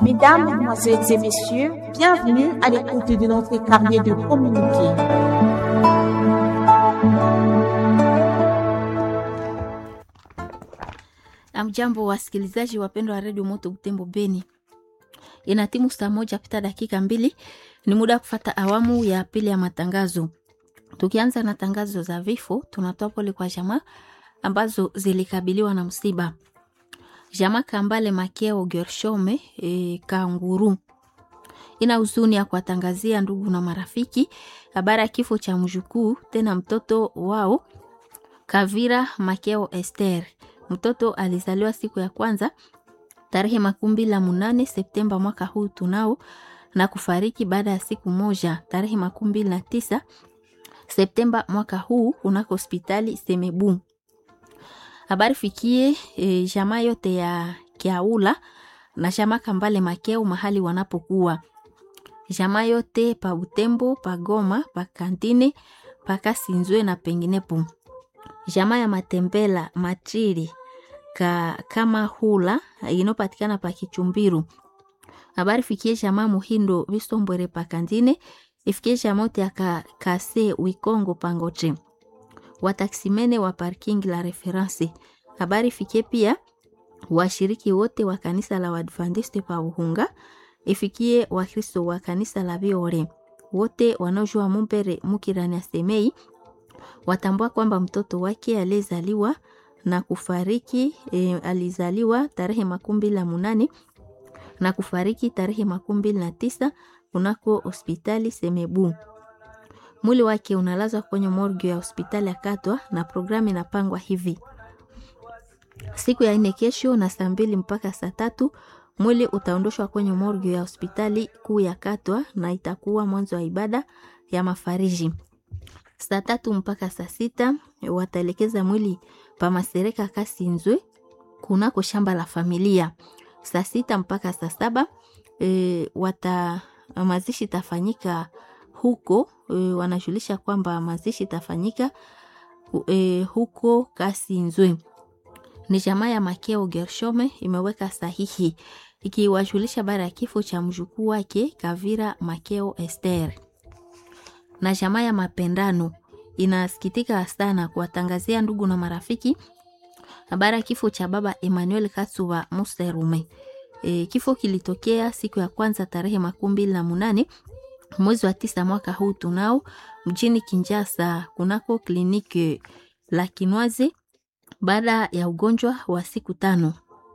Mesdames, Mesdemoiselles et Messieurs, bienvenue à l'écoute de notre carnet de communiqué. Amjambo, wasikilizaji wapendwa wa redio Moto Butembo Beni, ina timu saa moja pita dakika mbili. Ni muda wa kufata awamu ya pili ya matangazo. Tukianza na tangazo za vifo, tunatoa pole kwa jamaa ambazo zilikabiliwa na msiba. Jamaa Kambale Makeo Gershome e, Kanguru ina huzuni ya kuwatangazia ndugu na marafiki habari ya kifo cha mjukuu tena mtoto wao Kavira Makeo Esther. Mtoto alizaliwa siku ya kwanza tarehe makumi mbili na munane Septemba mwaka huu tunao na kufariki baada ya siku moja tarehe makumi mbili na tisa Septemba mwaka huu kunako hospitali Semebu. Habari fikie e, jamaa yote ya Kiaula na jamaa Kambale Makeo mahali wanapokuwa jamaa yote pa Butembo, pa Goma, pa Kantine, pa Kasinzwe na penginepo jamaa ya Matembela Matriri ka, kama hula inopatikana pa Kichumbiru. Habari fikie jamaa Muhindo Bisombwere pa Kandine, ifikie jamaa yote ya ka, Kase Wikongo Pangoche, wataksimene wa parking la reference. Habari fikie pia washiriki wote wa kanisa la Waadventiste pa Uhunga, ifikie Wakristo wa kanisa la Biore wote wanaojua Mumpere Mukirani Asemei watambua kwamba mtoto wake aliyezaliwa na kufariki e, alizaliwa tarehe makumi mbili na munane na kufariki tarehe makumi mbili na tisa kunako hospitali Semebu. Mwili wake unalazwa kwenye morgue ya hospitali ya Katwa na programu inapangwa hivi: siku ya nne kesho na saa mbili mpaka saa tatu mwili utaondoshwa kwenye morgue ya hospitali kuu ya Katwa na itakuwa mwanzo wa ibada ya mafariji saa tatu mpaka saa sita wataelekeza mwili pa Masereka Kasinzwe kunako shamba la familia. Saa sita mpaka saa saba e, wata mazishi itafanyika huko e, wanajulisha kwamba mazishi itafanyika e, huko Kasinzwe. Ni jamaa ya Makeo Gershome imeweka sahihi ikiwajulisha bara ya kifo cha mjukuu wake Kavira Makeo Esther na jamaa ya Mapendano inasikitika sana kuwatangazia ndugu na marafiki habari ya kifo cha baba Emmanuel Katsuba Muserume. E, kifo kilitokea siku ya kwanza tarehe makumi mbili na munane mwezi wa tisa mwaka huu tunao mjini Kinjasa kunako kliniki la Kinwazi baada ya ugonjwa wa siku tano.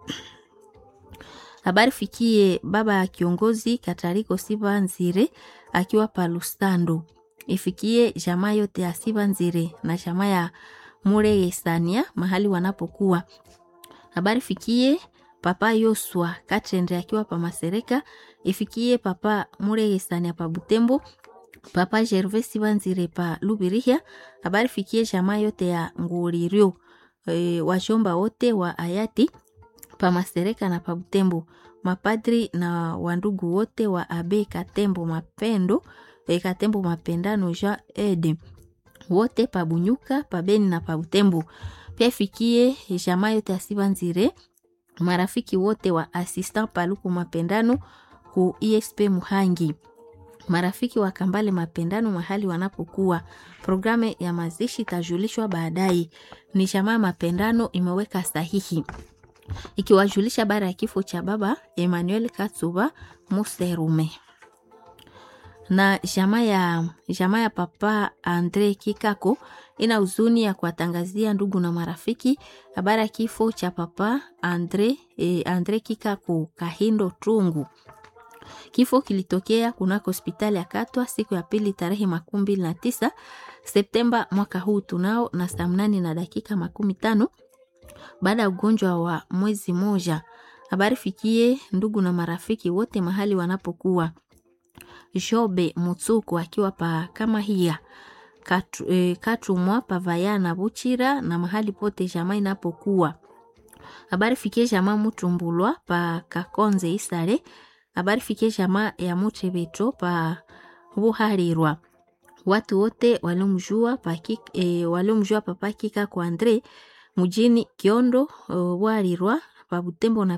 Habari fikie baba ya kiongozi Katariko Siba Nzire akiwa palustando ifikie jamaa yote ya Siba Nzire na jamaa ya Muregesania mahali wanapokuwa. Habari fikie papa Yoswa Katende akiwa pa Masereka, ifikie papa Muregesania pa Butembo, papa Gervais Siba Nzire pa Lubirihia. Habari fikie jamaa yote ya Nguririo e, washomba wote wa hayati pa Masereka na pa Butembo, mapadri na wandugu wote wa Abe Katembo Mapendo Katembo Mapendano Jean Ede wote pabunyuka pabeni na pabutembo. Pia ifikie jamaa yote asiba nzire marafiki wote wa assistant paluku Mapendano ku ISP Muhangi, marafiki wa Kambale Mapendano mahali wanapokuwa. Programu ya mazishi itajulishwa baadaye. Ni jamaa Mapendano imeweka sahihi ikiwajulisha bara ya kifo cha baba Emmanuel Katsuba Muserume na jamaa ya jamaa ya papa Andre Kikako ina huzuni ya kuwatangazia ndugu na marafiki habari ya kifo cha papa Andre, eh, Andre Kikako Kahindo Tungu. Kifo kilitokea kunako hospitali ya Katwa siku ya pili tarehe makumi mbili na tisa Septemba mwaka huu tunao na saa mnane na dakika makumi tano baada ya ugonjwa wa mwezi moja. Habari fikie ndugu na marafiki wote mahali wanapokuwa Jobe Mutsuku akiwa pa kama hiya Katu, e, Katumwa Pavayana Buchira na mahali pote jamaa inapokuwa. Habari fikie jamaa Mutumbulwa pa Kakonze Isare. Habari fikie jamaa ya Muchebeto pa Buharirwa. Watu wote waliomjua pa e, waliomjua papa Kika kwa Andre mjini Kiondo uh, Bwarirwa pa Butembo na